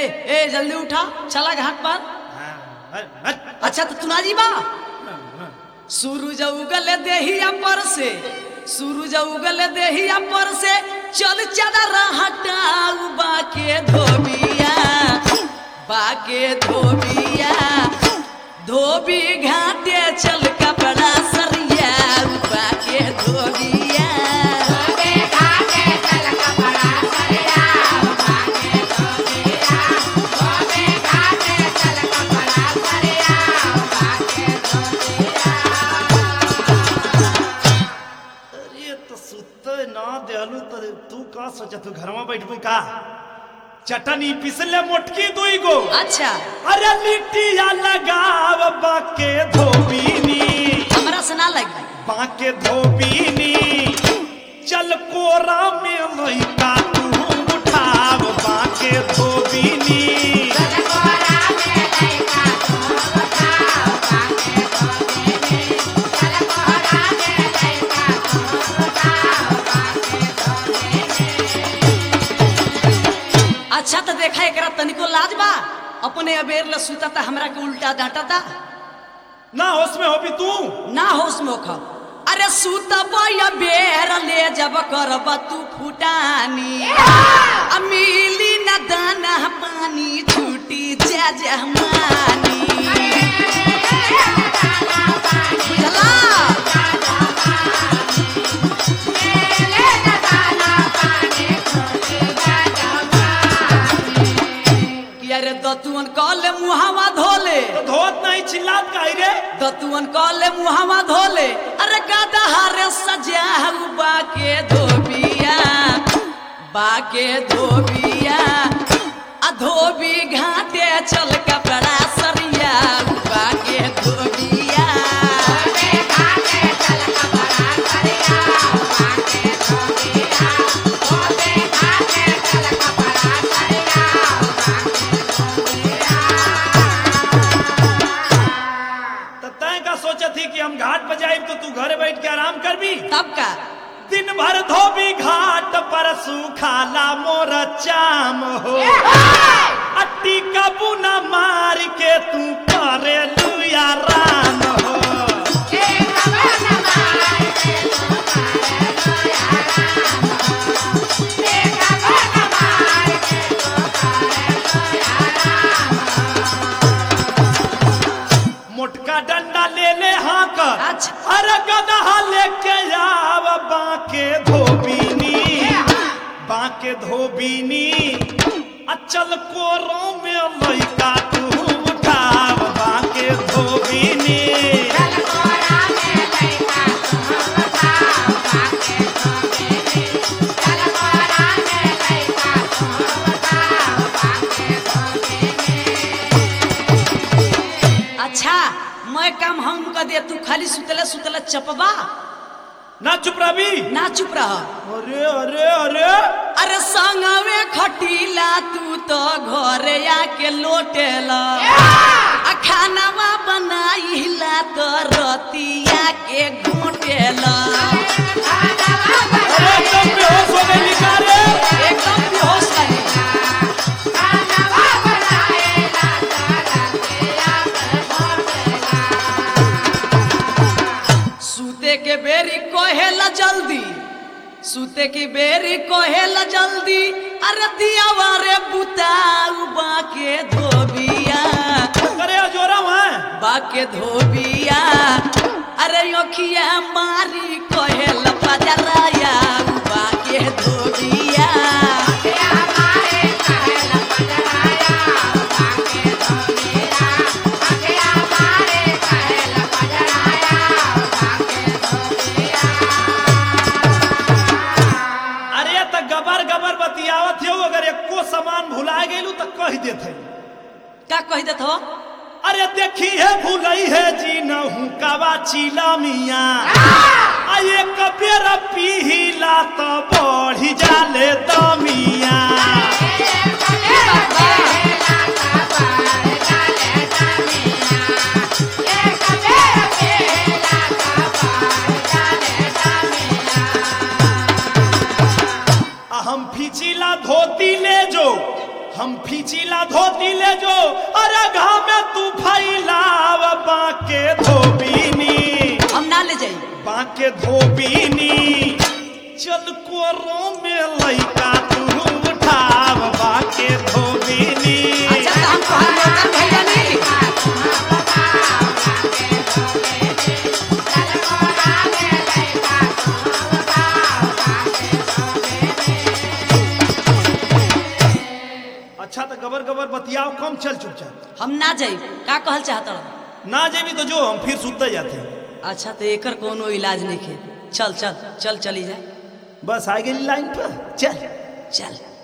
ए जल्दी उठा चला घाट पर अच्छा तो तू ना जी बा सूरज उगल देहिया पर से सूरज उगल देहिया पर से चल चदर हटाऊ बाके धोबिया बाके धोबिया धोबी घाटे चल कपड़ा सरिया बाके धोबिया अरे तो सुते ना देहलू तो तू का सोचा तू घर में बैठबू का चटनी पिसले मोटकी दुई गो अच्छा अरे लिट्टिया लगाव बाके धोबीनी हमरा से ना लगी बाके धोबीनी चल कोरा में लइका तू उठाव बाके धोबीनी अच्छा तो देखा एकरा तनिको लाज बा अपने अबेर ल सुता था हमरा के उल्टा डांटा था ना होश में होबी तू ना होश में खा अरे सुतब या बेर ले जब करब तू फुटानी आ मिली न दाना पानी छूटी जा जहमानी बुझला कि अरे दतुअन कहले मुहावा धोले तो धोत नहीं चिल्लात काई रे दतुअन कहले मुहावा धोले अरे गदहारे सजाऊ बाके धोबिया बाके धोबिया आ धोबी घाटे चल कपड़ा सरिया बाके धोबिया तो तय का सोचा थी कि हम घाट पर जाए तो तू घरे बैठ के आराम कर भी तब का दिन भर धोबी घाट पर सुखाला मोर चाम हो अट्टी का बुना मार के तू करे लुया राम हो मोटका डंडा ले ले हाँ कर अच्छा। अरे गदहा लेके आव बाके धोबीनी बाके धोबीनी अचल कोरो में लइका तू उठाव बाके धोबीनी अच्छा मैं काम हम कर दे तू खाली सुतले सुतले चपबा ना चुप रही ना चुप रह अरे अरे अरे अरे संगवे खटीला तू तो घरे आके लोटेला आ खानावा बनाइला तो रतिया के घोटेला अरे एकदम बेहोश हो गई लिखा रे एकदम बेहोश लगे सूते के बेरी कहेला जल्दी सूते की बेरी कहेला जल्दी अरे दियावा रे बुताऊ बाके धोबिया अरे जोरा वहाँ बाके धोबिया अरे योखिया मारी कहेला पजराया बाके धोबिया अरे त गबर गबर बतियावत हो अगर एको सामान भुला गेलू तो कह देते का कह देत हो अरे देखी है भूलई है जी नहू कवा चिला मिया आ एक बेर पीला तो बढ़ी जाले दमिया आ हम फिचिला धोती ले जो हम फिचिला धोती ले जो अरे घाम में तू फैलाव बाके धोबीनी हम ना ले जाई बाके धोबीनी चल कोरो में लइका तू उठाव बाके धोबीनी अच्छा तो हम तोहर नौकर भइल बानी अच्छा तो गबर गबर बतियाओ कम चल चुपचाप हम ना जाई का कहल चाहत रह ना जेबी तो जो हम फिर सुतते जाते अच्छा तो एकर कोनो इलाज नहीं खे चल चल चल चली जा बस आ गई लाइन पर चल चल